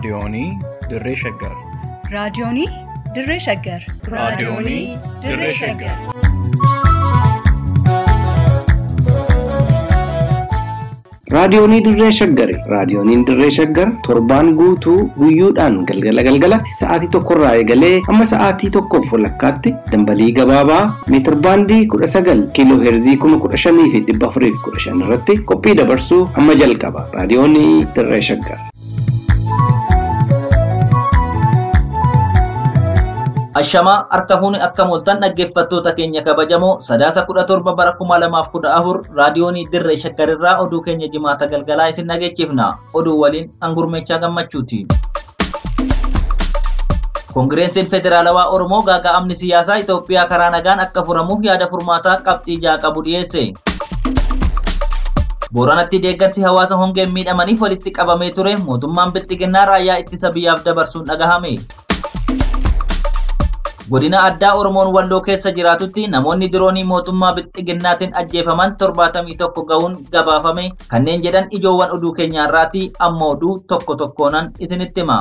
Raadiyoonii Dirree Shaggar. Raadiyoonii Dirree Shaggar. Raadiyoonii Dirree Shaggar. Raadiyoonii Dirree Shaggari. Raadiyooniin Dirree Shaggar torbaan guutuu guyyoodhaan galgala galgalatti sa'aatii tokkorraa eegalee hamma sa'aatii tokkoof walakkaatti dambalii gabaabaa meetir baandii kudha sagal kiiloo heerzii kuma kudha shanii fi dhibba afurii fi kudha shan irratti qophii dabarsuu hamma jalqaba. Raadiyoonii Dirree Shaggar. Ashamaa harka fuuni akka mooltan dhaggeeffattoota keenya kabajamoo sadaasa kudha torba bara kuma lamaaf kudha afur raadiyoonii dirree shaggarirraa oduu keenya jimaata galgalaa isin dhageechifna oduu waliin hangurmeechaa gammachuuti. Koongireensiin Federaalawaa Oromoo gaaga'amni siyaasaa Itoophiyaa karaa nagaan akka furamuuf yaada furmaataa qabxii ja'a qabu dhiyeesse. Booranatti deeggarsi hawaasa hongeen miidhamaniif walitti qabamee ture mootummaan bilxiginnaa raayyaa ittisa biyyaaf dabarsuun dhagahame. Godina addaa Oromoon Walloo keessa jiraatutti namoonni diroonii mootummaa bilxiginnaatiin ajjeefaman torbaatamii tokko ga'uun gabaafame kanneen jedhan ijoowwan oduu keenyaarraati amma oduu tokko tokkoonan isinitti hima.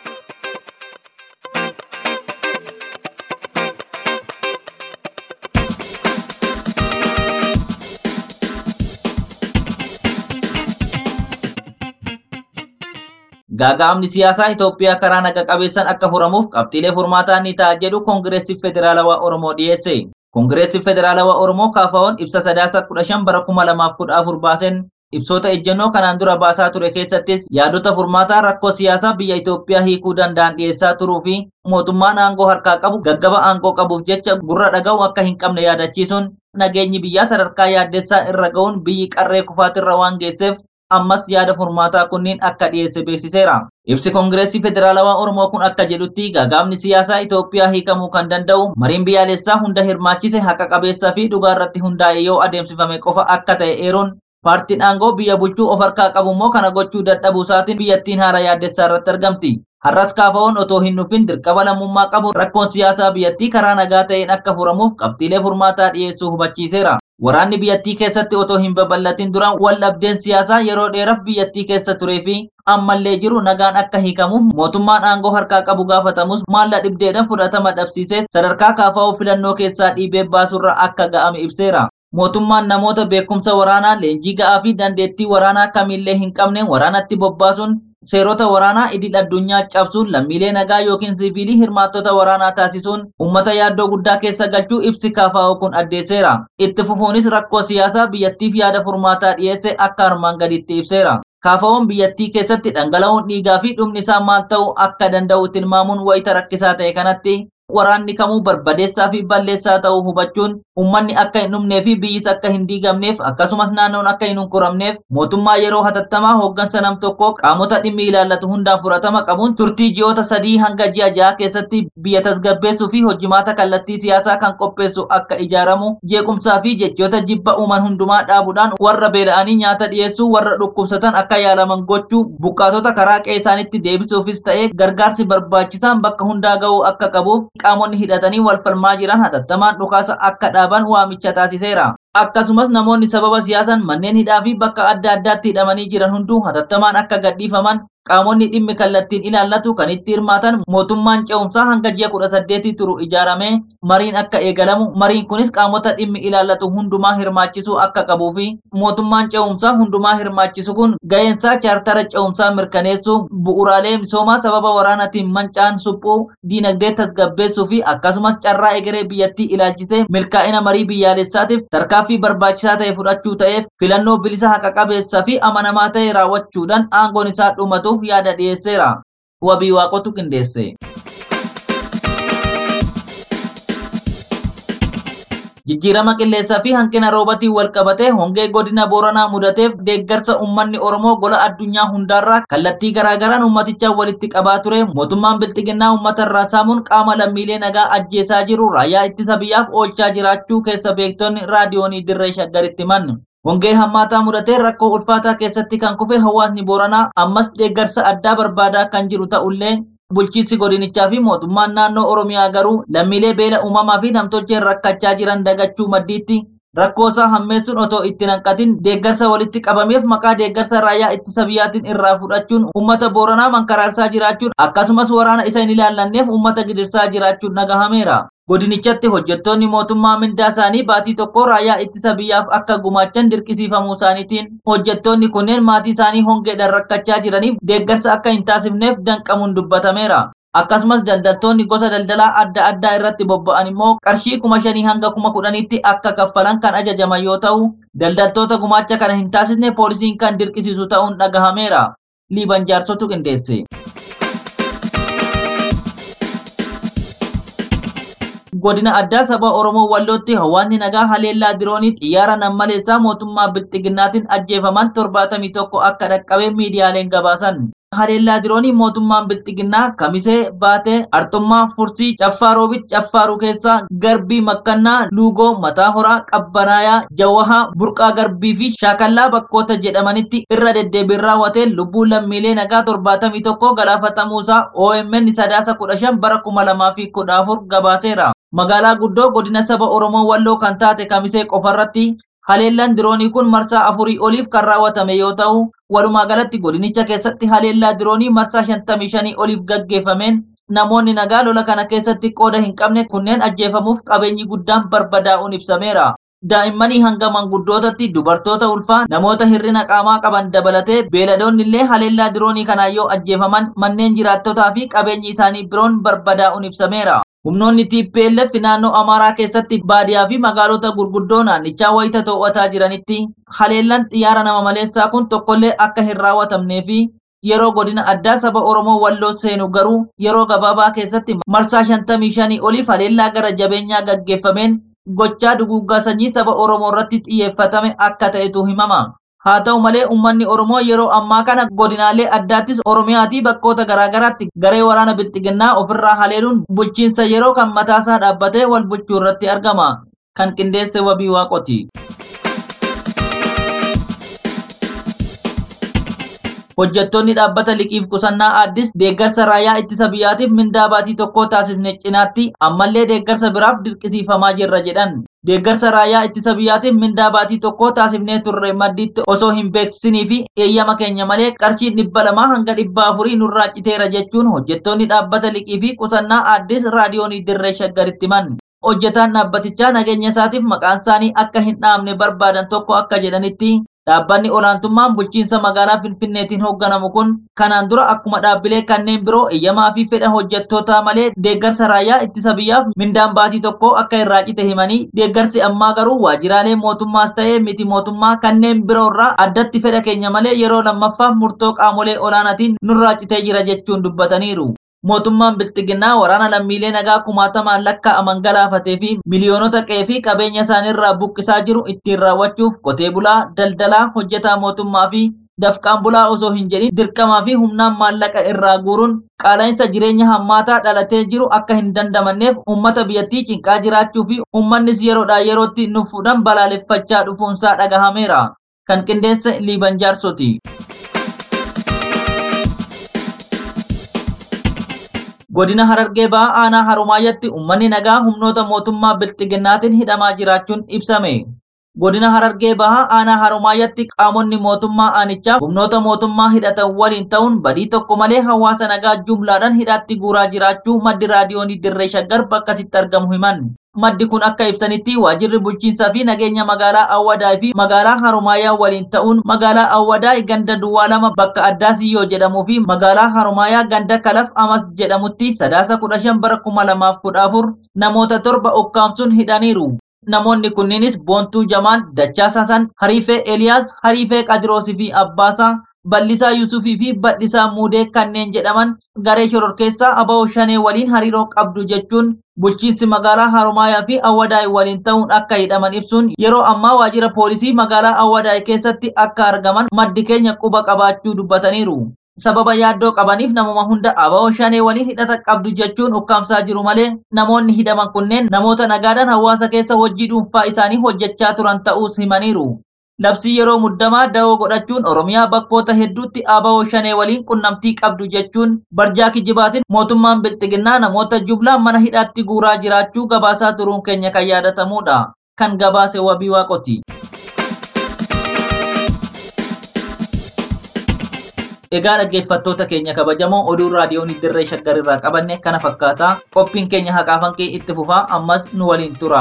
Gaaga'amni siyaasaa Itoophiyaa karaa naga qabeessaan akka furamuuf qabxiilee furmaataa ni ta'a jedhu Koongireesii Federaalawaa Oromoo dhiyeesse. Koongireesii Federaalawaa Oromoo kaafaa'oon ibsa sadaasa kudha shan bara kuma lamaaf kudha afur baaseen ibsoota ejjennoo kanaan dura baasaa ture keessattis yaadota furmaataa rakkoo siyaasaa biyya Itoophiyaa hiikuu danda'an dhiyeessaa turuu fi mootummaan aangoo harkaa qabu gaggaba aangoo qabuuf jecha gurra dhaga'u akka hin qabne yaadachiisuun nageenyi biyyaa sadarkaa yaaddessaa irra ga'uun biyyi qarree kufaatirra waan geesseef ammas yaada furmaataa kunniin akka dhiyeesse beeksiseera. Ibsi Koongireesii Federaalawaa Oromoo kun akka jedhutti gaaga'amni siyaasaa Itoophiyaa hiikamuu kan danda'u mariin biyyaalessaa hunda hirmaachise haqa qabeessaa fi dhugaa irratti hundaa'e yoo adeemsifame qofa akka ta'e eeruun paartiin aangoo biyya bulchuu of harkaa qabu immoo kana gochuu dadhabuu isaatiin biyyattiin haala yaaddessaa irratti argamti. Har'as kaafaa'oon otoo hin dhufin dirqama lammummaa qabu rakkoon siyaasaa biyyattii karaa nagaa ta'een akka furamuuf qabxiilee furmaataa dhiyeessuu hubachiiseera. Waraanni biyyattii keessatti otoo hin babal'atin dura wal dhabdeen siyaasaa yeroo dheeraaf biyyattii keessa turee fi ammallee jiru nagaan akka hiikamuuf mootummaan aangoo harkaa qabu gaafatamus maalla dhibdeedhaan fudhatama dhabsiisee sadarkaa kaafaa'uu filannoo keessaa dhiibee baasurra akka ga'ame ibseera. Mootummaan namoota beekumsa waraanaa leenjii ga'aa fi dandeettii waraanaa kamillee hin qabne waraanatti bobbaasuun seerota waraanaa idil addunyaa cabsuun lammiilee nagaa yookiin siviilii hirmaattota waraanaa taasisuun uummata yaaddoo guddaa keessa galchuu ibsi kaafaa'u kun addeesseera. Itti fufuunis rakkoo siyaasaa biyyattiif yaada furmaataa dhiyeesse akka armaan gaditti ibseera. Kaafaa'uun biyyattii keessatti dhangala'uun dhiigaa fi dhumni isaa maal ta'uu akka danda'u tilmaamuun wayita rakkisaa ta'e kanatti waraanni kamuu barbadeessaa fi balleessaa ta'uu hubachuun ummanni akka hin dhumnee fi biyyis akka hin diigamneef akkasumas naannoon akka hin hunkuramneef mootummaa yeroo hatattamaa hooggansa nam tokkoo qaamota dhimmi ilaallatu hundaan fudhatama qabuun turtii ji'oota sadii hanga ji'a ja'a keessatti biyya tasgabbeessuu fi hojjimaata kallattii siyaasaa kan qopheessu akka ijaaramu jeequmsaa fi jechoota jibba uuman hundumaa dhaabuudhaan warra beela'anii nyaata dhiyeessuu warra dhukkubsatan akka yaalaman gochuu buqqaatota karaa qe'ee isaanitti deebisuufis ta'ee gargaarsi barbaachisaan bakka hundaa ga'uu akka qabuuf qaamonni hidhatanii wal falmaa jiran hatattamaan dhukaasa akka dhaaban waamicha taasiseera. Akkasumas namoonni sababa siyaasaan manneen hidhaa fi bakka adda addaatti hidhamanii jiran hunduu hatattamaan akka gadhiifaman qaamonni dhimmi kallattiin ilaallatu kan itti hirmaatan mootummaan ce'umsaa hanga ji'a kudha saddeetii turu ijaaramee mariin akka eegalamu mariin kunis qaamota dhimmi ilaallatu hundumaa hirmaachisuu akka qabuu fi mootummaan ce'umsaa hundumaa hirmaachisu kun ga'eensaa chaartara ce'umsaa mirkaneessuu bu'uraalee misoomaa sababa waraanatiin mancaan suphuu diinagdee tasgabbeessuu fi akkasumas carraa egeree biyyattii ilaalchisee milkaa'ina marii biyyaalessaatiif tarkaanfii barbaachisaa ta'e fudhachuu ta'eef filannoo bilisa haqa qabeessaa fi amanamaa ta'e raawwachuudhaan aangoon isaa dhumatuuf yaada dhiyeesseera. Wabii waaqotu qindeesse. Jijjiirama qilleensaa fi hanqina roobatiin wal qabatee hongee godina Booranaa mudateef deeggarsa uummanni Oromoo gola addunyaa hundaarraa kallattii garaagaraan uummatichaan walitti qabaa ture mootummaan bilxiginnaa uummata irraa saamuun qaama lammiilee nagaa ajjeesaa jiru raayyaa ittisa biyyaaf oolchaa jiraachuu keessa beektonni raadiyoonii dirree shaggaritti himan. Hongee hammaataa mudatee rakkoo ulfaataa keessatti kan kufe hawaasni Booranaa ammas deeggarsa addaa barbaadaa kan jiru ta'ullee bulchiinsi godinichaa fi mootummaan naannoo Oromiyaa garuu lammiilee beela uumamaa fi namtolcheen rakkachaa jiran dagachuu maddiitti rakkoosaa hammeessuun otoo itti hanqatin deeggarsa walitti qabameef maqaa deeggarsa raayyaa ittisa biyyaatiin irraa fudhachuun uummata booranaa mankaraarsaa jiraachuun akkasumas waraana isa hin ilaallanneef uummata gidirsaa jiraachuun dhagahameera. godinichatti hojjettoonni mootummaa mindaa isaanii baatii tokko raayyaa ittisa biyyaaf akka gumaachan dirqisiifamuu isaaniitiin hojjettoonni kunneen maatii isaanii hongeedhaan rakkachaa jiraniif deeggarsa akka hin taasifneef danqamuun dubbatameera. akkasumas daldaltoonni gosa daldalaa adda addaa irratti bobba'an immoo qarshii kuma shanii hanga kuma kudhaniitti akka kaffalan kan ajajaman yoo ta'u daldaltoota gumaacha kana hin taasisne poolisiin kan dirqisiisu ta'uun dhagahameera. liiban jaarsotu qindeesse. godina addaa saba oromoo wallootti hawaasni nagaa haleellaa diroonii xiyyaara nammaleessaa mootummaa bilxiginnaatiin ajjeefaman torbaatamii tokko akka dhaqqabe miidiyaaleen gabaasan. haleellaa diroonii mootummaan bilxiginnaa kamisee baatee artummaa fursii caffaa roobit caffaaruu keessaa garbii makkannaa luugoo mataa horaa qabbanaayaa jawahaa burqaa garbii fi shaakallaa bakkoota jedhamanitti irra deddeebiin raawwatee lubbuu lammiilee nagaa torbaatamii tokko galaafatamuusaa OMN sadaasa kudha shan bara kuma lamaa fi kudha afur gabaaseera. magaalaa guddoo godina saba oromoo walloo kan taate kamisee qofarratti haleellaan diroonii kun marsaa afurii oliif kan raawwatame yoo ta'u walumaa galatti godinicha keessatti haleellaa diroonii marsaa shantamii shanii oliif gaggeeffameen namoonni nagaa lola kana keessatti qooda hin qabne kunneen ajjeefamuuf qabeenyi guddaan barbadaa'uun ibsameera. daa'immanii hanga manguddootatti dubartoota ulfaa namoota hirrina qaamaa qaban dabalatee beeladoonni illee haleellaa diroonii kanaan yoo ajjeefaman manneen jiraattotaa fi qabeenyi isaanii biroon barbadaa'uun ibsameera. Humnoonni TPLF naannoo Amaaraa keessatti baadiyaa fi magaalota gurguddoo naannichaa wayita to'ataa jiranitti haleellaan xiyyaara nama maleessaa kun tokkollee akka hin raawwatamnee fi yeroo godina addaa saba Oromoo walloo seenu garuu yeroo gabaabaa keessatti marsaa 55 oliif haleellaa gara jabeenyaa gaggeeffameen gochaa duguuggaa sanyii saba Oromoo irratti xiyyeeffatame akka ta'etu himama. haa ta'u malee uummanni oromoo yeroo ammaa kana godinaalee addaattis oromiyaatii bakkoota garaagaraatti garee waraana bilxiginnaa ofirraa haleeluun bulchiinsa yeroo kan mataasaa dhaabbatee wal bulchuu irratti argama kan qindeesse wabii waaqoti. hojjettoonni dhaabbata liqiif qusannaa aaddis deeggarsa raayyaa ittisa biyyaatiif mindaa baatii tokko taasifne cinaatti ammallee deeggarsa biraaf dirqisiifamaa jirra jedhan. deeggarsa raayyaa ittisa biyyaatiif mindaa baatii tokko taasifnee turre maddiitti osoo hin beeksisinii fi eeyyama keenya malee qarshii dhibba lamaa hanga dhibba afurii nurraa citeera jechuun hojjettoonni dhaabbata liqii fi qusannaa aaddis raadiyoonii dirree shaggaritti himan. hojjetaan dhaabbatichaa nageenya isaatiif maqaan isaanii akka hin dhaamne barbaadan tokko akka jedhanitti dhaabbanni olaantummaan bulchiinsa magaalaa finfinneetiin hoogganamu kun kanaan dura akkuma dhaabbilee kanneen biroo eeyyamaa fi fedha hojjettootaa malee deeggarsa raayyaa ittisa biyyaaf mindaan baatii tokko akka irraa cite himanii deeggarsi ammaa garuu waajjiraalee mootummaas ta'ee miti mootummaa kanneen biroo irraa addatti fedha keenya malee yeroo lammaffaaf murtoo qaamolee olaanaatiin nurraa citee jira jechuun dubbataniiru. mootummaan bilxiginnaa waraana lammiilee nagaa kumaatamaan lakkaa'aman galaafatee fi miliyoonota qe'ee fi qabeenya isaaniirraa buqqisaa jiru ittiin raawwachuuf qotee bulaa daldalaa hojjetaa mootummaa fi dafqaan bulaa osoo hin jedhin dirqamaa fi humnaan maallaqa irraa guuruun qaala'insa jireenya hammaataa dhalatee jiru akka hin dandamanneef uummata biyyattii cinqaa jiraachuu fi uummannis yeroodhaa yerootti nufuudhaan balaaleffachaa dhufuunsaa dhagahameera kan qindeesse liiban jaarsoti. godina harargee ba'aa aanaa harumaayyatti uummanni nagaa humnoota mootummaa bilxiginnaatiin hidhamaa jiraachuun ibsame. godina harargee bahaa aanaa harumaayyatti qaamonni mootummaa aanichaa humnoota mootummaa hidhatan waliin ta'uun badii tokko malee hawaasa nagaa jumlaadhaan hidhaatti guuraa jiraachuu maddi raadiyoonii dirree shaggar bakka sitti argamu himan. maddi kun akka ibsanitti waajirri bulchiinsaa fi nageenya magaalaa awwadaa fi magaalaa harumaayaa waliin ta'uun magaalaa awwadaa ganda duwwaa lama bakka addaa siyyoo jedhamuu fi magaalaa harumaayaa ganda kalaf amas jedhamutti sadaasa kudha shan bara kuma lamaaf kudha afur namoota torba ukkaamsuun hidhaniiru. namoonni kunniinis boontuu jamaal dachaasaa san hariifee eliyaas hariifee qadiroosii fi abbaasaa bal'isaa yusufii fi badhisaa muudee kanneen jedhaman garee shororkeessaa aba'oo shanee waliin hariiroo qabdu jechuun bulchiinsi magaalaa harumaayaa fi awwadaay waliin ta'uun akka hidhaman ibsuun yeroo ammaa waajjira poolisii magaalaa awwadaay keessatti akka argaman maddi keenya quba qabaachuu dubbataniiru. sababa yaaddoo qabaniif namuma hunda aba'oo shanee waliin hidhata qabdu jechuun ukkaamsaa jiru malee namoonni hidhaman kunneen namoota nagaadhaan hawaasa keessa hojii dhuunfaa isaanii hojjechaa turan ta'uus himaniiru. Labsii yeroo muddamaa da'oo godhachuun Oromiyaa bakkoota hedduutti aba'oo shanee waliin qunnamtii qabdu jechuun barjaa kijibaatiin mootummaan bilxiginnaa namoota jublaan mana hidhaatti guuraa jiraachuu gabaasaa turuun keenya kan yaadatamudha. kan gabaase wabii waaqoti. Egaa dhaggeeffattoota keenya kabajamoo oduu raadiyoon dirree shaggar irraa qabanne kana fakkaata qophiin keenya haqaa fanqee itti fufaa ammas nu waliin tura.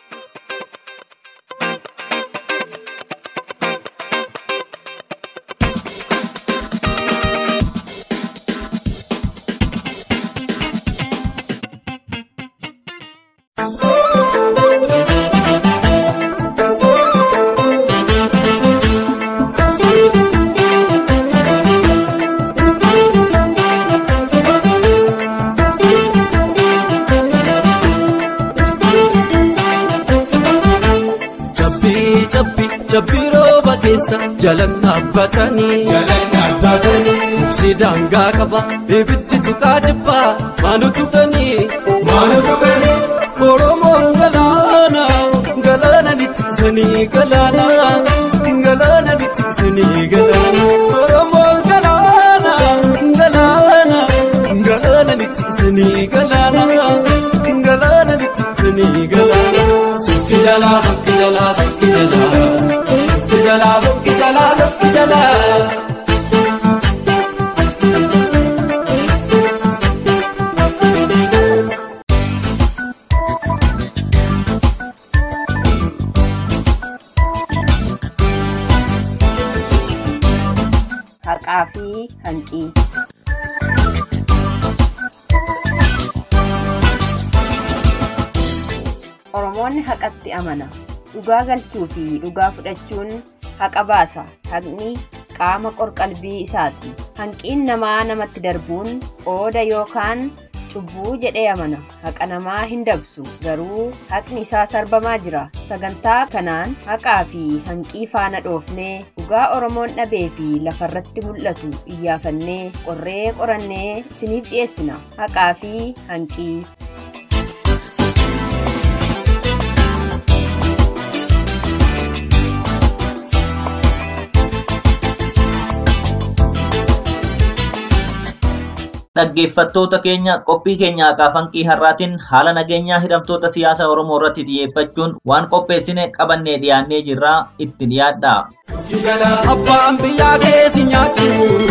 Cabbii cabbii cabbii rooba keessa jalan dhaabbatanii Muksi daangaa qaba ibiddi tuqaa jibbaa maanu tuqanii maanu tuqanii Oromoon galaana galaana ni tiksanii galaana galaana ni tiksanii galaana Oromoon galaana galaana galaana ni tiksanii galaana galaana ni tiksanii galaana Sikki jalaa sikki jalaa sikki jalaa sikki jalaa sikki jalaa sikki jalaa. haqaa fi hanqii. Oromoonni haqatti amana. Dhugaa galchuu fi dhugaa fudhachuun haqa baasa. Haqni qaama qorqalbii isaati. Hanqiin namaa namatti darbuun qooda yookaan cubbuu jedhee amana. Haqa namaa hin dabsu. Garuu haqni isaa sarbamaa jira. Sagantaa kanaan haqaa fi hanqii faana dhoofnee dhugaa Oromoon dhabee fi lafarratti mul'atu iyyaafannee qorree qorannee isiniif dhiyeessina. Haqaa fi hanqii. Dhaggeeffattoota keenya qophii keenya haqaa fanqii har'aatiin haala nageenyaa hidhamtoota siyaasa Oromoo irratti xiyyeeffachuun waan qopheessine qabannee dhiyaannee jirra itti dhiyaadha. Abbaan biyyaa keessi nyaattu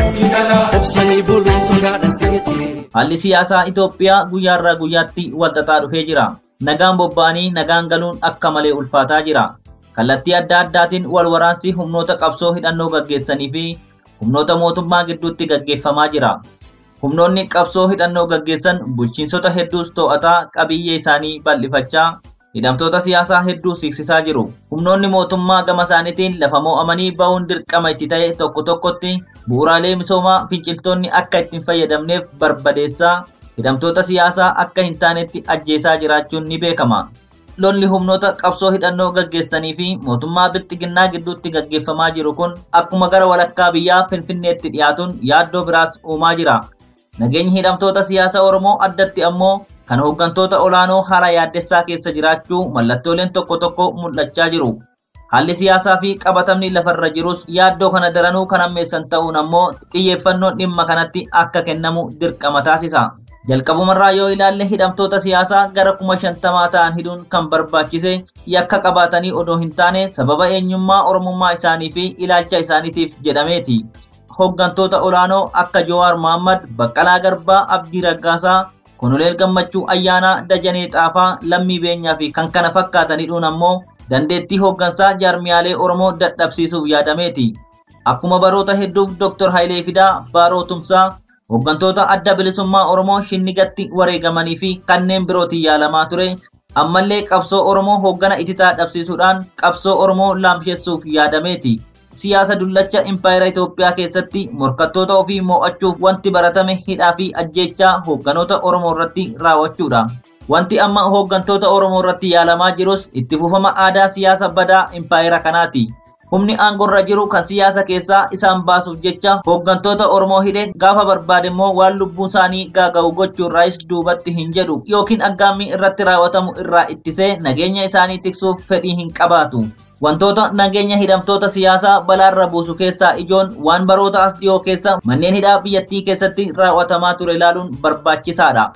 obsanii buluu sodaadha seete. Haalli siyaasaa Itoophiyaa guyyaarraa guyyaatti walxaxaa dhufee jira. Nagaan bobba'anii nagaan galuun akka malee ulfaataa jira. Kallattii adda addaatiin wal waraansi humnoota qabsoo hidhannoo gaggeessanii fi humnoota mootummaa gidduutti gaggeeffamaa jira. Humnoonni qabsoo hidhannoo gaggeessan bulchiinsota hedduus to'ataa qabiyyee isaanii bal'ifachaa hidhamtoota siyaasaa hedduu siiqsisaa jiru. Humnoonni mootummaa gama isaaniitiin lafa mo'amanii ba'uun dirqama itti ta'e tokko tokkotti bu'uuraalee misoomaa finciltoonni akka ittiin fayyadamneef barbadeessaa hidhamtoota siyaasaa akka hin taanetti ajjeesaa jiraachuun ni beekama. Lolli humnoota qabsoo hidhannoo gaggeessanii fi mootummaa bilxiginnaa gidduutti gaggeeffamaa jiru kun akkuma gara walakkaa biyyaa Finfinneetti dhiyaatuun yaaddoo biraas uumaa jira. Nageenyi hidhamtoota siyaasa Oromoo addatti ammoo kan hooggantoota olaanoo haala yaaddessaa keessa jiraachuu mallattooleen tokko tokko mul'achaa jiru. Haalli siyaasaa fi qabatamni lafarra jirus yaaddoo kana daranuu kan ammeessan ta'uun ammoo xiyyeeffannoon dhimma kanatti akka kennamu dirqama taasisa. Jalqabumarraa yoo ilaalle hidhamtoota siyaasaa gara kuma shantamaa ta'an hidhuun kan barbaachise yakka qabaatanii odoo hin taane sababa eenyummaa oromummaa isaanii fi ilaalcha isaaniitiif jedhameeti. Hooggantoota olaanoo akka Jowaar Mohammad, Baqqalaa Garbaa, Abdii Raggaasaa, Konoleel Gammachuu Ayyaanaa, Dajanee Xaafaa, Lammii Beenyaa fi kan kana fakkaatan hidhuun ammoo dandeettii hooggansaa jaarmiyaalee Oromoo dadhabsiisuuf yaadameeti. Akkuma baroota hedduuf Dr. Hayilee Fidaa, Baaroo Tumsaa, hooggantoota adda bilisummaa Oromoo shinnigatti wareegamanii fi kanneen birootiin yaalamaa ture. Ammallee qabsoo Oromoo hooggana ititaa dhabsiisuudhaan qabsoo Oromoo laamsheessuuf yaadameeti. Siyaasa dullacha impaayera Itoophiyaa keessatti morkattoota ofii mo'achuuf wanti baratame hidhaa fi ajjeechaa hoogganoota Oromoo irratti raawwachuudha. Wanti amma hooggantoota Oromoo irratti yaalamaa jirus itti fufama aadaa siyaasa badaa impaayera kanaati. Humni aangorra jiru kan siyaasa keessaa isaan baasuuf jecha hooggantoota Oromoo hidhe gaafa barbaade immoo waan lubbuu isaanii gaaga'u gochuurraayis duubatti hin jedhu yookiin aggaammii irratti raawwatamu irraa ittisee nageenya isaanii tiksuuf fedhii hin qabaatu. Wantoota nageenya hidhamtoota siyaasaa balaarra buusu keessaa ijoon waan baroota as dhiyoo keessa manneen hidhaa biyyattii keessatti raawwatamaa ture ilaaluun barbaachisaadha.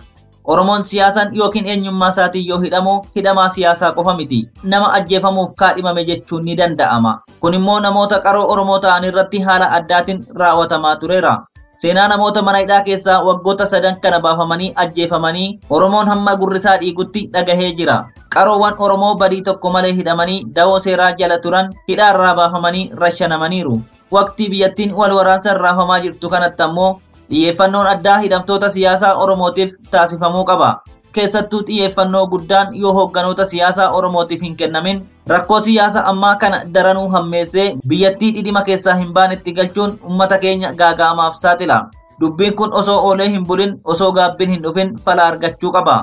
Oromoon siyaasan yookiin eenyummaa isaatiin yoo hidhamu hidhamaa siyaasaa qofa miti. Nama ajjeefamuuf kaadhimame jechuun ni danda'ama. Kun immoo namoota qaroo Oromoo ta'an irratti haala addaatiin raawwatamaa tureera. Seenaa namoota mana hidhaa keessaa waggoota sadan kana baafamanii ajjeefamanii Oromoon hamma gurrisaa dhiigutti dhagahee jira. Qaroowwan Oromoo badii tokko malee hidhamanii dawoo seeraa jala turan hidhaarraa baafamanii rashanamaniiru. Waqtii biyyattiin wal waraansaan raafamaa jirtu kanatti ammoo xiyyeeffannoon addaa hidhamtoota siyaasaa Oromootiif taasifamuu qaba. Keessattuu xiyyeeffannoo guddaan yoo hoogganoota siyaasaa Oromootiif hin kennamin rakkoo siyaasa ammaa kana daranuu hammeessee biyyattii dhidhima keessaa hin baanetti galchuun uummata keenya gaaga'amaaf saaxila. Dubbiin kun osoo oolee hin bulin osoo gaabbiin hin dhufin fala argachuu qaba.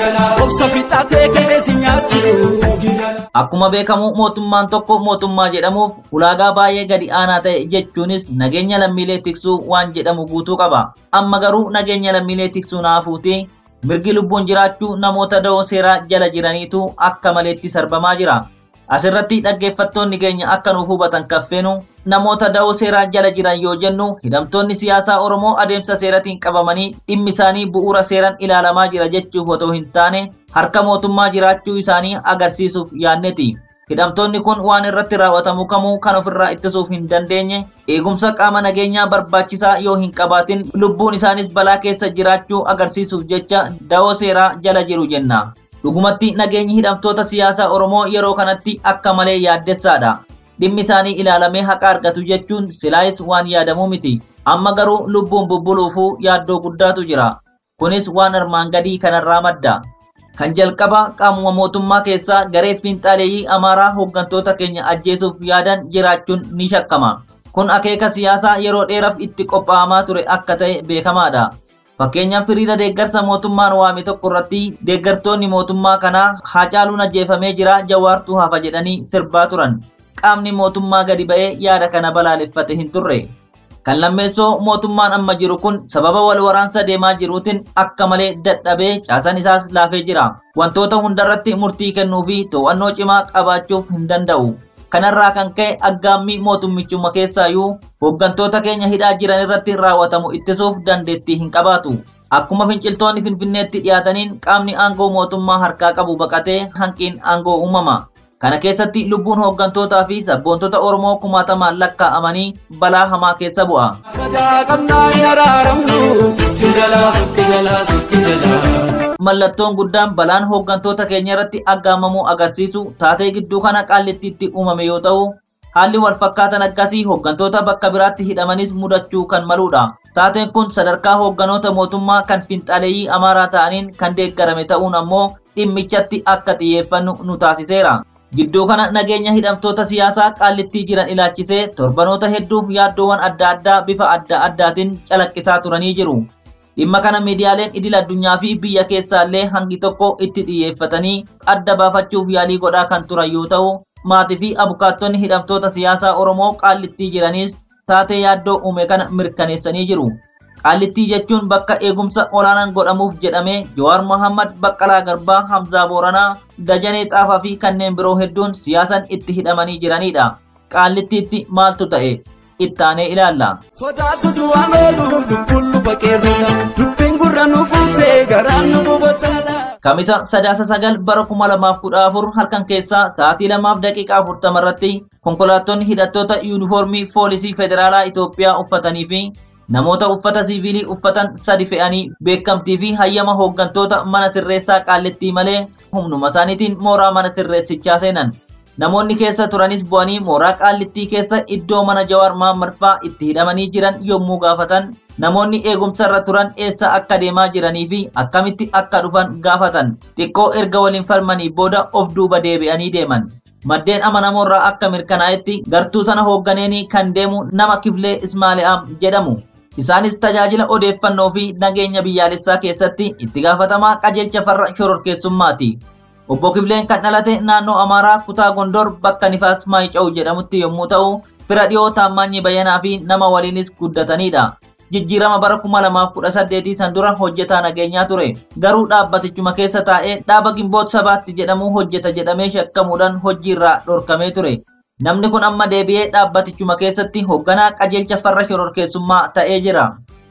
Obsa fixatee qilleensi nyaachuu. Akkuma beekamu mootummaan tokko mootummaa jedhamuuf ulaagaa baay'ee gadi aanaa ta'e jechuunis nageenya lammiilee tiksuu waan jedhamu guutuu qaba. Amma garuu nageenya lammiilee tiksuu naafuuti mirgi lubbuun jiraachuu namoota da'oo seeraa jala jiraniitu akka maleetti sarbamaa jira. Asirratti dhaggeeffattoonni keenya akka nuuf hubatan kaffeenu namoota da'oo seeraa jala jiran yoo jennu hidhamtoonni siyaasaa Oromoo adeemsa seeratiin qabamanii dhimmi isaanii bu'uura seeraan ilaalamaa jira jechuuf otoo hin taane harka mootummaa jiraachuu isaanii agarsiisuuf yaanneti. Hidhamtoonni kun waan irratti raawwatamu kamuu kan ofirraa ittisuuf hin dandeenye eegumsa qaama nageenyaa barbaachisaa yoo hin qabaatin lubbuun isaanis balaa keessa jiraachuu agarsiisuuf jecha da'oo seeraa jala jiru jenna. Dhugumatti nageenyi hidhamtoota siyaasaa Oromoo yeroo kanatti akka malee yaaddessaadha. Dhimmi isaanii ilaalamee haqa argatu jechuun silaayis waan yaadamuu miti. Amma garuu lubbuun bubbuluufuu yaaddoo guddaatu jira. Kunis waan armaan gadii kanarraa madda. Kan jalqabaa qaamuma mootummaa keessaa garee fiinxaaleeyyii Amaaraa hooggantoota keenya ajjeesuuf yaadan jiraachuun ni shakkama. Kun akeeka siyaasaa yeroo dheeraaf itti qophaa'amaa ture akka ta'e beekamaadha. Fakkeenyaaf hiriira deeggarsa mootummaan waame tokko irratti deeggartoonni mootummaa kanaa Haacaaluun ajjeefamee jira jawaartuu hafa jedhanii sirbaa turan. Qaamni mootummaa gadi ba'ee yaada kana balaaleffate hin turre. Kan lammeessoo mootummaan amma jiru kun sababa wal waraansa deemaa jiruutiin akka malee dadhabee caasan isaas laafee jira. Wantoota hundarratti murtii kennuu fi to'annoo cimaa qabaachuuf hin danda'u. Kanarraa kan ka'e aggaammii mootummichuma keessaayyuu hooggantoota keenya hidhaa jiran irratti raawwatamu ittisuuf dandeettii hin qabaatu. Akkuma finciltoonni Finfinneetti dhiyaataniin qaamni aangoo mootummaa harkaa qabu baqatee hanqiin aangoo uumama. Kana keessatti lubbuun hooggantootaa fi sabboontota Oromoo kumaatamaan lakkaa'amanii balaa hamaa keessa bu'a. Gadaa qabnaa hin araaramnu. Sikki jalaa sikki jalaa sikki jalaa. Mallattoon guddaan balaan hooggantoota keenya irratti aggaamamuu agarsiisu taatee gidduu kana qaallittiitti uumame yoo ta'u, haalli wal fakkaatan akkasii hooggantoota bakka biraatti hidhamanis mudachuu kan maludha. Taateen kun sadarkaa hoogganoota mootummaa kan finxaaleeyyii amaaraa ta'aniin kan deeggarame ta'uun ammoo dhimmichatti akka xiyyeeffannu nu taasiseera. Gidduu kana nageenya hidhamtoota siyaasaa qaallittii jiran ilaachisee torbanoota hedduuf yaaddoowwan adda addaa bifa adda addaatiin calaqqisaa turanii jiru. Dhimma kana miidiyaaleen idil addunyaa fi biyya keessaallee hangi tokko itti xiyyeeffatanii adda baafachuuf yaalii godhaa kan turan yoo ta'u, maatii fi abukaattonni hidhamtoota siyaasaa Oromoo qaallittii jiranis taatee yaaddoo uume kana mirkaneessanii jiru. Qaallittii jechuun bakka eegumsa olaanaan godhamuuf jedhamee Jawaar Mohammad Baqqalaa Garbaa Hamzaa Booranaa Dajanee Xaafaa fi kanneen biroo hedduun siyaasan itti hidhamanii jiranidha. Qaallittiitti maaltu ta'e? Ittaanee ilaalla. Sodaatu du'aan oolu lubbuun luba qeerroodha. Dubbiin gurra nu fuutee garaan nu bobosaadha. Kamisa sadaasa sagal bara kuma lamaaf kudha afur halkan keessaa sa'aatii lamaaf daqiiqaa afurtama irratti konkolaattonni hidhattoota yuunifoormii poolisii federaalaa Itoophiyaa uffatanii fi namoota uffata siviilii uffatan sadi fe'anii beekamtii fi hayyama hooggantoota mana sirreessaa qaallittii malee humnuma isaaniitiin mooraa mana sirreessichaa seenan. Namoonni keessa turanis bu'anii mooraa qaallittii keessa iddoo mana Jawaar Mohammad fa'aa itti hidhamanii jiran yommuu gaafatan namoonni eegumsa irra turan eessa akka deemaa jiranii fi akkamitti akka dhufan gaafatan xiqqoo erga waliin falmanii booda of duuba deebi'anii deeman. Maddeen amanamoorraa akka mirkanaa'etti gartuu sana hoogganeeni kan deemu nama Kifilee Ismaali'aam jedhamu. Isaanis tajaajila odeeffannoo fi nageenya biyyaalessaa keessatti itti gaafatamaa qajeelcha farra shororkeessummaati. Obbo Kifileen kan dhalate naannoo Amaaraa kutaa Gondor bakka Nifaas Maayica'u jedhamutti yommuu ta'u, fira dhiyoo Taammaanyi Bayyanaa fi nama waliinis guddatanidha. Jijjiirama bara 2018 san dura hojjetaa nageenyaa ture. Garuu dhaabbatichuma keessa taa'ee dhaaba Gimboot sabaatti jedhamu hojjeta jedhamee shakkamuudhaan hojiirraa dhorkamee ture. Namni kun amma deebi'ee dhaabbatichuma keessatti hoogganaa qajeelcha farra shororkeessummaa ta'ee jira.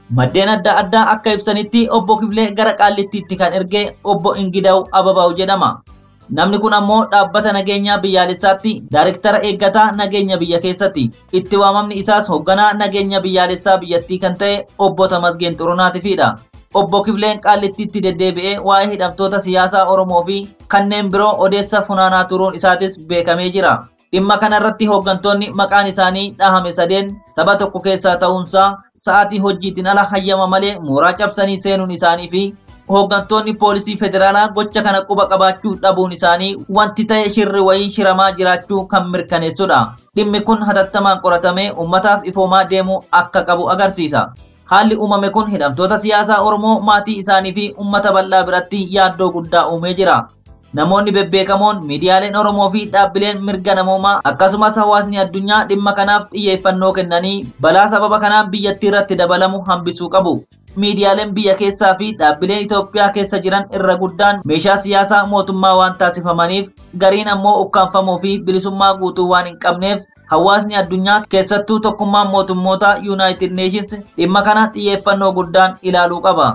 Maddeen adda addaa akka ibsanitti obbo Kifilee gara Qaallittiitti kan erge obbo Ingidaw Ababaw jedhama. Namni kun ammoo dhaabbata nageenyaa biyyaalessaatti daariktara eeggataa nageenya biyya keessatti. Itti waamamni isaas hoogganaa nageenya biyyaalessaa biyyattii kan ta'e obbo Tamasgeen Xurunaatiifidha. Obbo Kifileen Qaallittiitti deddeebi'ee waa'ee hidhamtoota siyaasaa Oromoo fi kanneen biroo odeessa funaanaa turuun isaatis beekamee jira. Dhimma kanarratti hooggantoonni maqaan isaanii dhahame sadeen saba tokko keessaa ta'uunsaa sa'aatii hojiitiin ala hayyama malee mooraa cabsanii seenuun isaanii fi hooggantoonni poolisii federaalaa gocha kana quba qabaachuu dhabuun isaanii wanti ta'e shirri wayii shiramaa jiraachuu kan mirkaneessudha. Dhimmi kun hatattamaan qoratamee uummataaf ifoomaa deemuu akka qabu agarsiisa. Haalli uumame kun hidhamtoota siyaasaa Oromoo maatii isaanii fi uummata bal'aa biratti yaaddoo guddaa uumee jira. Namoonni bebbeekamoon miidiyaaleen Oromoo fi dhaabbileen mirga namoomaa akkasumas hawaasni addunyaa dhimma kanaaf xiyyeeffannoo kennanii balaa sababa kanaan biyyattii irratti dabalamu hambisuu qabu. Miidiyaaleen biyya keessaa fi dhaabbileen Itoophiyaa keessa jiran irra guddaan meeshaa siyaasaa mootummaa waan taasifamaniif gariin ammoo ukkaanfamuu fi bilisummaa guutuu waan hin qabneef hawaasni addunyaa keessattuu tokkummaan mootummoota Yuunaayitid Neeshins dhimma kana xiyyeeffannoo guddaan ilaaluu qaba.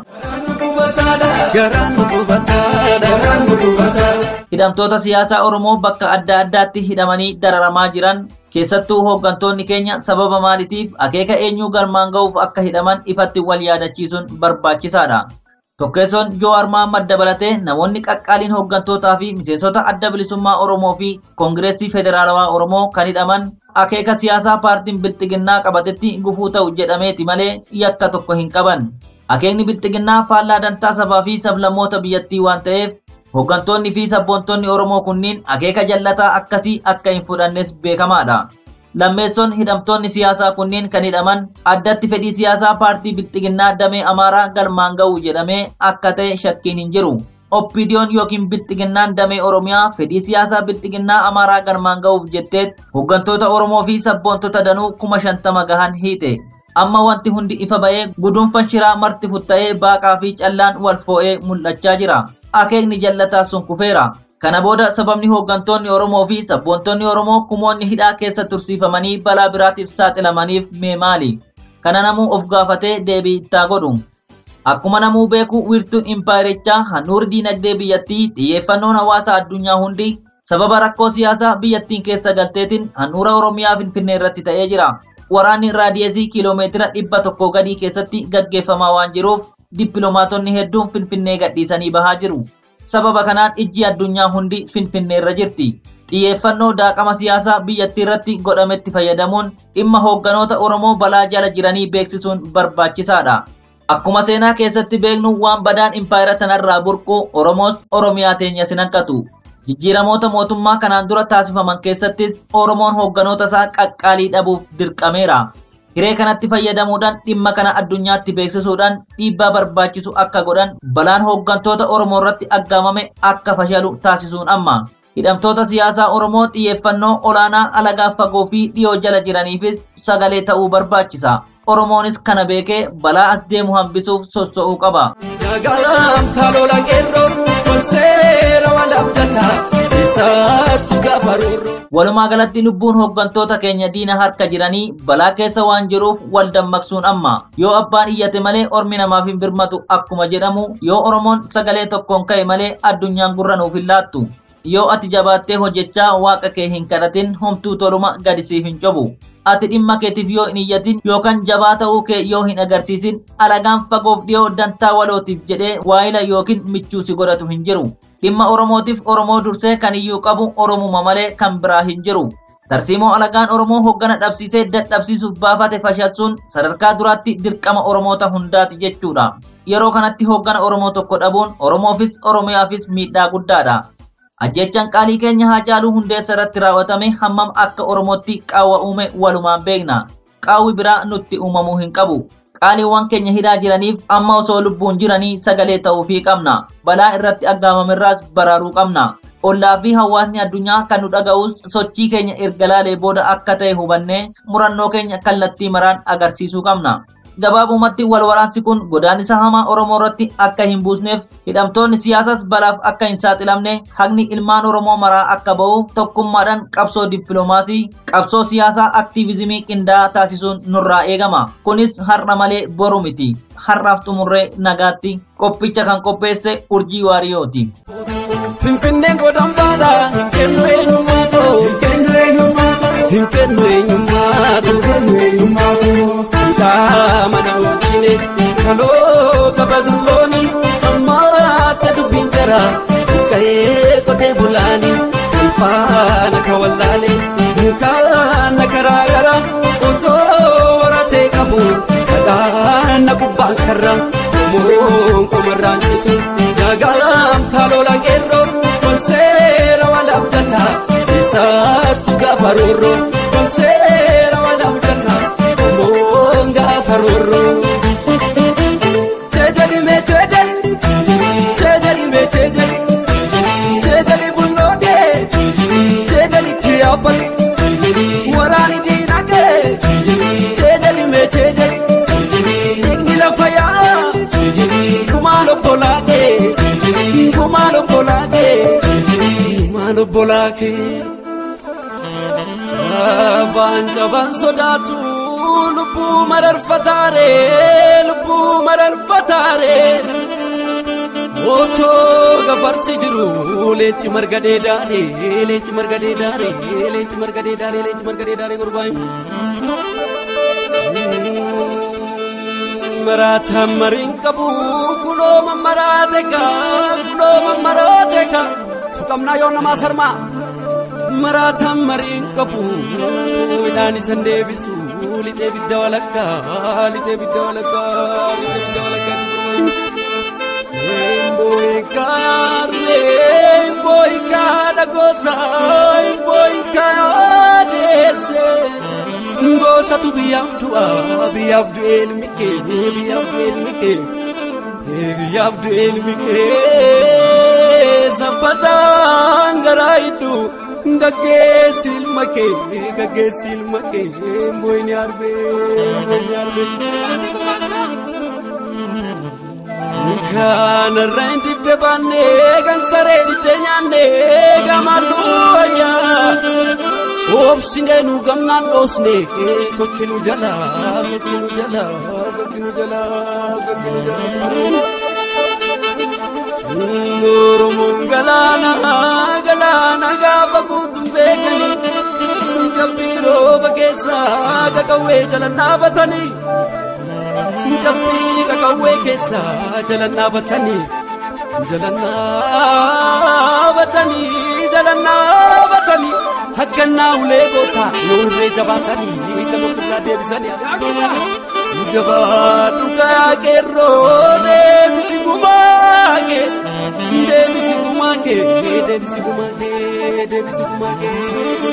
Garaan nu gubataadha. Garaan nu gubataadha. Hidhamtoota siyaasaa Oromoo bakka adda addaatti hidhamanii dararamaa jiran keessattuu hooggantoonni keenya sababa maaliitiif akeeka eenyuu galmaan ga'uuf akka hidhaman ifatti wal yaadachiisuun barbaachisaadha. Tokkeessoon Jowaar Mahaammad dabalatee namoonni qaqqaaliin hooggantootaa fi miseensota adda bilisummaa Oromoo fi Koongireesii Federaalawaa Oromoo kan hidhaman akeeka siyaasaa paartiin bilxiginnaa qabatetti gufuu ta'u jedhameeti malee yakka tokko hin qaban. Akeekni bilxiginnaa faallaa dantaa sabaa fi sablammoota biyyattii waan ta'eef hooggantoonni fi sabboontonni Oromoo kunniin akeeka jallataa akkasii akka hin fudhannes beekamaadha. Lammeessoon hidhamtoonni siyaasaa kunniin kan hidhaman addatti fedhii siyaasaa paartii bilxiginnaa damee Amaaraa galmaan ga'u jedhamee akka ta'e shakkiin hin jiru. Oppiidiyoon yookiin bilxiginnaan damee Oromiyaa fedhii siyaasaa bilxiginnaa Amaaraa galmaan ga'uuf jetteet hooggantoota Oromoo fi sabboontota danuu kuma shantama gahan hiite. Amma wanti hundi ifa ba'ee guduunfan shiraa marti futta'ee baaqaa fi callaan wal foo'ee mul'achaa jira. Akeekni jallataa sun kufeera. Kana booda sababni hooggantoonni Oromoo fi sabboontonni Oromoo kumoonni hidhaa keessa tursiifamanii balaa biraatiif saaxilamaniif mee maali? Kana namuu of gaafatee deebii itti godhu. Akkuma namuu beeku wiirtuun impaayirichaa handhuura diinagdee biyyattii xiyyeeffannoon hawaasa addunyaa hundi sababa rakkoo siyaasaa biyyattiin keessa galteetiin handhuura Oromiyaa Finfinnee irratti ta'ee jira. Waraanni raadiyeesii kiiloomeetira dhibba tokko gadii keessatti gaggeeffamaa waan jiruuf dippiloomaatonni hedduun Finfinnee gadhiisanii bahaa jiru. Sababa kanaan ijji addunyaa hundi Finfinnee irra jirti. Xiyyeeffannoo daaqama siyaasaa biyyattii irratti godhametti fayyadamuun dhimma hoogganoota Oromoo balaa jala jiranii beeksisuun barbaachisaadha. Akkuma seenaa keessatti beeknu waan badaan impaayira tanarraa burqu Oromoos Oromiyaa teenya sin hanqatu. Jijjiiramoota mootummaa kanaan dura taasifaman keessattis Oromoon hoogganoota isaa qaqqaalii dhabuuf dirqameera. Hiree kanatti fayyadamuudhaan dhimma kana addunyaatti beeksisuudhaan dhiibbaa barbaachisu akka godhan balaan hooggantoota Oromoo irratti aggaamame akka fashalu taasisuun amma. Hidhamtoota siyaasaa Oromoo xiyyeeffannoo olaanaa alagaa fagoo fi dhiyoo jala jiraniifis sagalee ta'uu barbaachisa. Oromoonis kana beekee balaa as deemu hambisuuf socho'uu qaba. Garaan talola qeerroo wal seera wal abdataa isaatti gaafa roorroo. Walumaa galatti lubbuun hooggantoota keenya diina harka jiranii balaa keessa waan jiruuf wal dammaqsuun amma. Yoo abbaan iyyate malee ormi namaaf hin birmatu akkuma jedhamu yoo Oromoon sagalee tokkoon ka'e malee addunyaan gurra nuuf hin laattu. Yoo ati jabaattee hojjechaa waaqa kee hin kadhatin homtuu toluma gadi siif hin cobu. Ati dhimma keetiif yoo hin iyyatin yookaan jabaa ta'uu kee yoo hin agarsiisin alagaan fagoof dhiyoo dantaa walootiif jedhee waayila yookiin michuu si godhatu hin jiru. Dhimma Oromootiif Oromoo dursee kan iyyuu qabu Oromuma malee kan biraa hin jiru. Tarsiimoo alagaan Oromoo hoggana dhabsiisee dadhabsiisuuf baafate fashalsuun sadarkaa duraatti dirqama Oromoota hundaati jechuudha. Yeroo kanatti hoggana Oromoo tokko dhabuun Oromoofis Oromiyaafis miidhaa guddaadha. Ajjechaan qaalii keenya Haacaaluu Hundeessaa irratti raawwatame hammam akka Oromootti qaawwa uume walumaan beekna. Qaawwi biraa nutti uumamuu hin qabu. Qaaliiwwan keenya hidhaa jiraniif amma osoo lubbuun jiranii sagalee ta'uufii qabna. Balaa irratti aggaamamirraas baraaruu qabna. Ollaa fi hawaasni addunyaa kan nu dhaga'us sochii keenya erga laalee booda akka ta'e hubannee murannoo keenya kallattii maraan agarsiisuu qabna. gabaabumatti wal waraansi kun godaannisa hamaa Oromoo irratti akka hin buusneef hidhamtoonni siyaasas balaaf akka hin saaxilamne haqni ilmaan Oromoo maraa akka ba'uuf tokkummaadhaan qabsoo dippiloomaasii qabsoo siyaasaa aktiivizimii qindaa'aa taasisuun nurraa eegama. Kunis har'a malee boru miti. Har'aaf xumurree nagaatti qophicha kan qopheesse urjii waariyooti. Finfinneen godhan baadha hin kennu eenyummaa koo hin kennu eenyummaa koo hin kennu eenyummaa koo hin kennu eenyummaa koo kaa mana oolchine kaloo kabadullooni ammaatti dubbiin jara buqqa'ee qotee bulaani salphaana ka wallaale mukaana karaa gara otoo waratee qabu kadhaana gubbaan karra moon qomarraan citu yaagaam taalola qeerroo konseera wal abdata isaattu gaafa roorroo konseera wal abdata moon gaafa roorroo. Jeejadime jeejad jeejadime jeejad jeejadi bulloodee jeejaditti yaabbal waraani diinagee jeejadime jeejad dhiigni lafa yaa kumaan obbolaakee kumaan obbolaakee kumaan obbolaakee cabaan cabaan sodaatu lubbuu mararfataare lubbuu mararfataare otoo gafarsi jiru leenci marga dheedaare leenci marga dheedaare leenci marga dheedaare leenci marga dheedaare gurbaan maraata mariin qabu kunoo mammaraate ka kunoo mammaraate ka tuqamnaa yoo namaa sarmaa maraata mariin qabu idhaan isan deebisu lixee bidda walakkaa lixee bidda walakkaa lixee bidda walakkaa Mboika yarre, mboika dagota, mboika yadese. Ngota tu biyaftu ah, biyaftu elmike, biyaftu elmike, biyaftu elmike. Zapata ngaraidu, gaggeessi ilma kee, gaggeessi ilma kee, mboyni arbe, mboyni arbe. Kanarra hin didde baannee kan saree didde nyaannee gamalluuyyaa. Oobsinee nu gamnaan dhoosne sokkinu jala sokkinu jala sokkinu jala sokkinu jala. Oromoon galaana galaana gaafa guutuun beekanii jabbii rooba keessaa kakawwee jala dhaabatanii. Jabbii kakawwee keessaa jala dhaabatanii jala dhaabatanii jala dhaabatanii haggannaa ulee goota yoo irree jabaatanii kan ofirraa deebisanii jabaadhu kayaa qeerroo deebisi gumaa kee deebisi gumaa kee deebisi gumaa kee deebisi gumaa kee.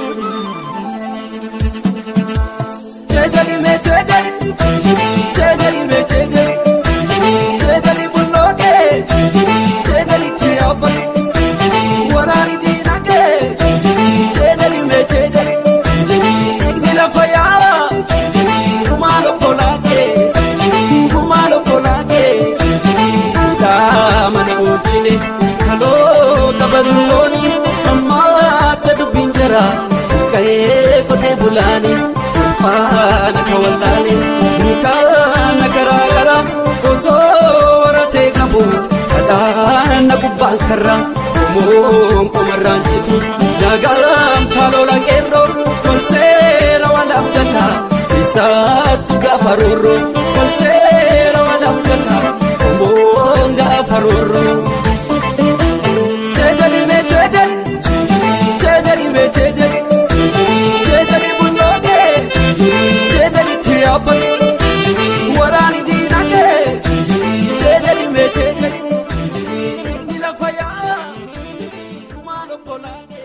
Jejeli me jejeli, jejeli me jejeli, jejeli bullooke, jejeli tiyaafan, waraani diinage, jejeli me jejeli, dhiigni lafa yaa, kumaan obbolaake, kumaan obbolaake, daamana oolchine, kaloo qabadullooni, ammaatti dubbiin jara, ka'ee qotee bulaanii. faana ka wallaale mukaana garaagara otoo waratee qabu kadhaana gubbaan karra moon qomarraan citu naagaram taalola qeerroo konseera wal abdata isaattu gaafa roorroo konseera wal abdata moon gaafa roorroo. Jeejadime jeejad, jeejadime jeejad, jeejadi bullooke. Jeedali tiyaapa waraani diinage jeedali mee jeedali ni lafa yaa kumaan obbolaake.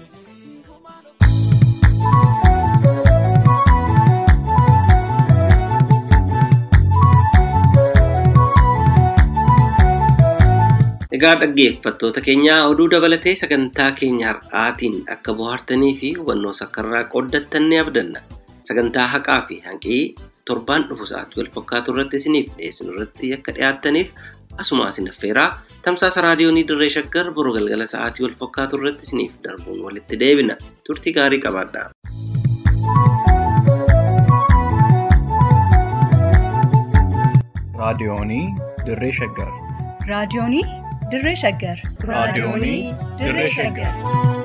Egaa dhaggeeffattoota keenyaa oduu dabalatee sagantaa keenya har'aatiin akka bohaartanii fi hubannoo sakkarraa qooddattan ni abdanna. Sagantaa haqaa fi hanqii torbaan dhufu sa'aatii wal fakkaatu irratti isiniif dhiyeessinu irratti akka dhiyaattaniif asuma isin affeeraa tamsaasa raadiyoonii dirree shaggar boruu galgala sa'aatii wal fakkaatu irratti isiniif darbuun walitti deebina turtii gaarii qabaadhaa. raadiyoonii dirree shaggar raadiyoonii dirree shaggar raadiyoonii dirree shaggar